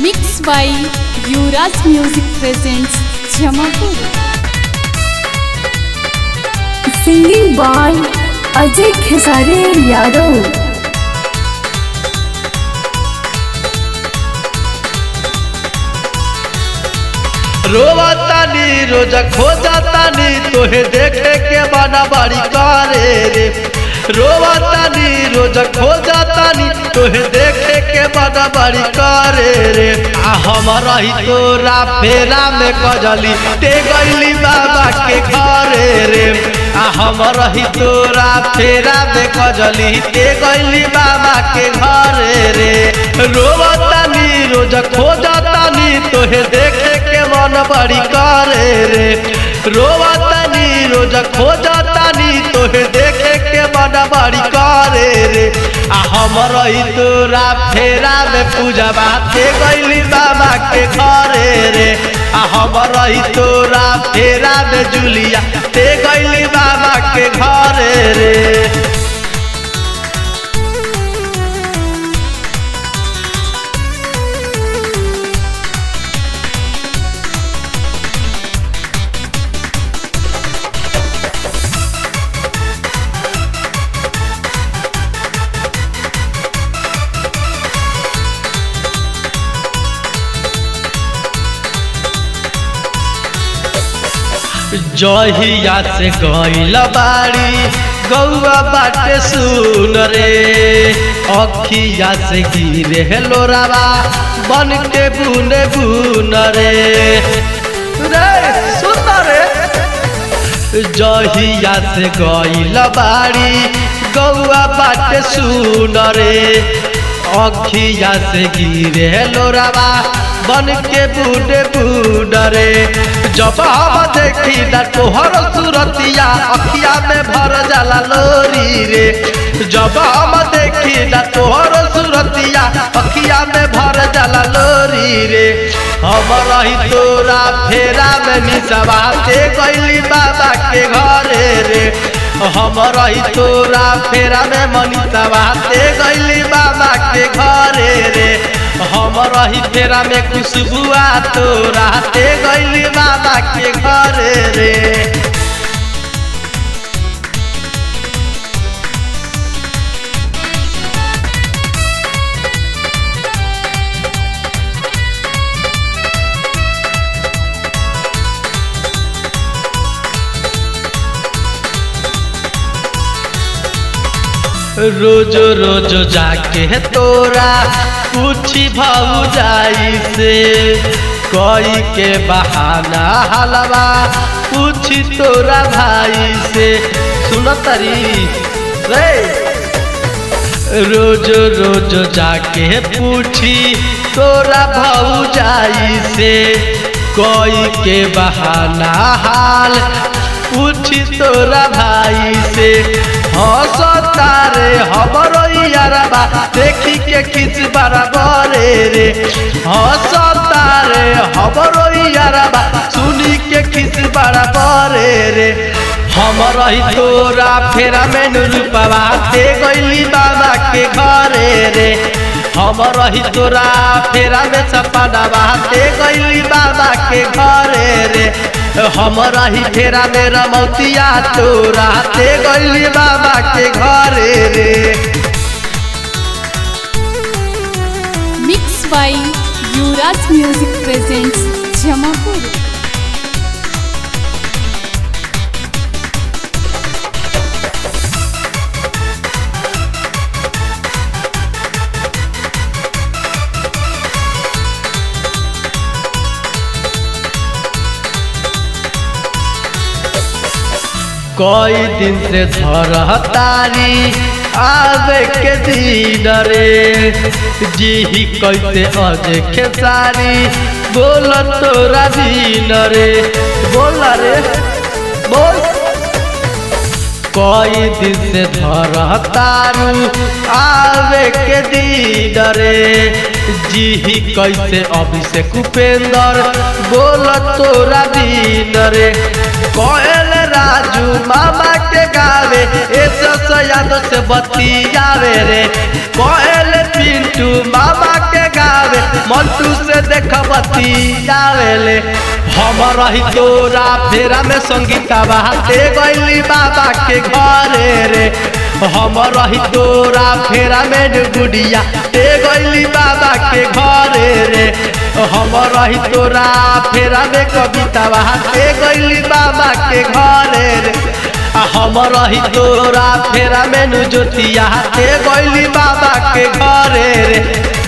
Mixed by Yuvraj Music presents Jamapur. Singing by Ajay Khesare Yadav. रोवतानी रोज खोजतानी तोहे देखे के बना बड़ी करे रे रोवतानी रोज खोजतानी तोहे देखे के बना बड़ी करे रे आ हमारा ही तोरा फेरा में कजली ते गईली बाबा के घरे रे आ हमारा ही तोरा फेरा में कजली ते गईली बाबा के घरे रे रोवतानी रोज खोजतानी तोहे देखे के मन बड़ी करे रे रोवतानी रोज खोजतानी तोहे देखे के मन बड़ी करे रे आ हमर ई तोरा फेरा में पूजा बाते गईली बाबा के घरे रे आ हमर ई तोरा फेरा में जुलिया ते गईली बाबा के घरे रे जहिया से गईल बाड़ी गौआ बाटे सुन रे अखिया से गिरे लोरावा बन के बुने बुन रे रे सुन रे जहिया से गईल बाड़ी गौआ बाटे सुन रे अखिया से गिरे लोरावा बन के बूढ़े बूढ़े जब हम देखी ना तोहर सूरतिया अखिया में भर जाला लोरी रे जब हम देखी ना तोहर सूरतिया अखिया में भर जाला लोरी रे हम रही तोरा फेरा में निसवा दे गईली बाबा के घरे रे हम रही तोरा फेरा में मनीषवा दे गईली बाबा के घरे रे हम रही फेरा में खुशबुआ तोरा दे गईली बाबा के घरे रे रोज रोज जाके तोरा पूछी भाऊ जाई से कोई के बहाना हलवा पूछी तोरा भाई से सुन तरी रे रोज रोज जाके पूछी तोरा भाऊ जाई से कोई के बहाना हाल पूछी तोरा भाई से हंसता रे हमरो यारबा देखी के खिस बराबर रे हंसता रे हमरो यारबा सुनी के खिस बराबर रे हमर ही तोरा फेरा में रूपवा दे गईली बाबा के घरे रे हमर ही तोरा फेरा में सपनावा दे गईली बाबा के घरे रे हमरा ही फेरा में रमौतिया तोरा दे गईली बाबा के घरे रे Mixed by Yuvraj Music presents Jamapur. कई दिन से धर तारी आवे के दिन रे जी कैसे अजे खेसारी बोल तोरा दिन रे बोल रे बोल कई दिन से धर तारू आवे के दिन रे जी कैसे अभिषेक उपेंद्र बोल तोरा दिन रे कोयल राजू मामा के गावे ऐसे याद से बतियावे रे कोयल पिंटू मामा के गावे मंटू से देख बतियावेले हम रही तोरा फेरा में संगीता बहाते गईली बाबा के घरे रे हम रही तोरा फेरा में गुड़िया ते गईली बाबा के घरे रे हम रही तोरा फेरा में कविता बहाते गईली बाबा के घरे रे आ हम रही तोरा फेरा में नु ज्योतिया ते गईली बाबा के घरे रे